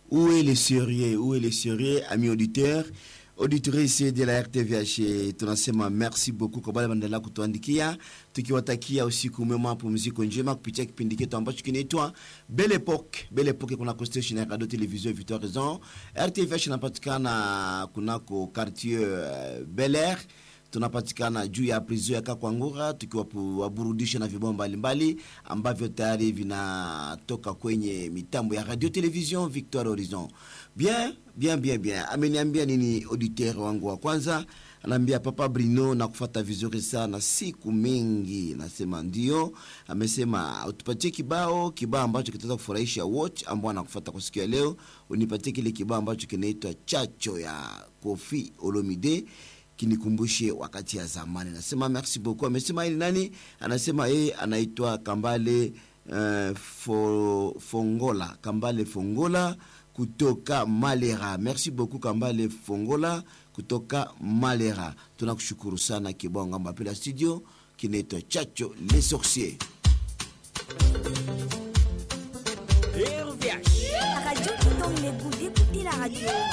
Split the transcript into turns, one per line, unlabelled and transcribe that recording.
Où est le sérieux Où est le sérieux, amis auditeurs auditrice de la RTVH, tunasema merci beaucoup kwa wale wanaendelea kutuandikia, tukiwatakia usiku mwema, mapumziko njema kupitia kipindi chetu ambacho kinaitwa Belle Epoque. Belle Epoque kunako station ya radio television Victoire Raison. RTVH inapatikana kunako quartier uh, Bel Air tunapatikana juu ya prison ya Kakwangura tukiwaburudisha na vibao mbalimbali ambavyo tayari vinatoka kwenye mitambo ya radio television Victoire Horizon. Bien, bien, bien, bien. Ameniambia nini auditeur wangu wa kwanza? Anaambia papa Brino na kufata vizuri sana siku mingi. Nasema ndio. Amesema utupatie kibao, kibao ambacho kitaweza kufurahisha wote ambao wanakufuata kwa siku ya leo. Unipatie kile kibao ambacho kinaitwa Chacho ya Kofi Olomide kinikumbushe wakati ya zamani. Nasema merci beaucoup. Amesema ili nani? Anasema yeye anaitwa Kambale uh, fo, Fongola, Kambale Fongola kutoka Malera. Merci beaucoup Kambale Fongola kutoka Malera. Tunakushukuru sana kibao ngamba pela studio kinaitwa Chacho les sorciers.
RVH.
La radio qui donne les goûts d'écouter la radio.